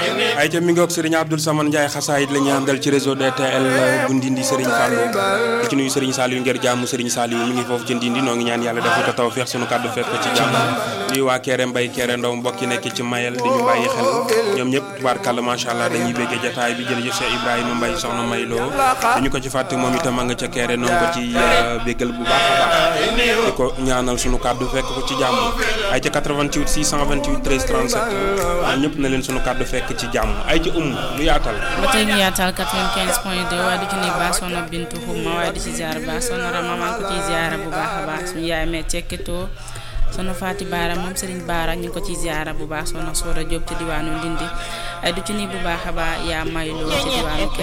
ay ca mi ngi ak Serigne Abdoul Samane Ndiaye xasaayit la ñu àndal ci réseau DTL bu Ndindi Serigne Fallou di ci nuyu Serigne Saliou ngir jàmm Serigne Saliou mi ngi foofu ci Ndindi noo ngi ñaan yàlla defal ko taw feex sunu kàddu fekk ko ci jàmm di waa Kéré Mbay Kéré Ndaw mbokk yi nekk ci Mayel di ñu bàyyi xel ñoom ñëpp tubaarkàlla macha allah dañuy béggee jataay bi jërëjëf Cheikh Ibrahima Mbay soxna May Lo dañu ko ci fàtte moom itam a nga ca Kéré noonu ko ci béggal bu baax a baax di ko ñaanal sunu kàddu fekk ko ci jàmm ay ca 88 628 13 37 ñëpp na leen sunu kàddu fekk ci jàmm ay ca um lu yaatal ba tey ñu yaatal 95 point 2 waaye di ci nuyu baax soxna Bintu Xuma waaye di ci ziar baax soxna Rama maa ngi ko ciy ziara bu baax a baax suñu yaay mee cekkitoo soxna Faati Baara moom Serigne Baara ñu ngi ko ciy ziara bu baax soxna Sooda Diop ci diwaanu Ndindi ay du ci nuyu bu baax a baax yaa mayloo ci diwaanu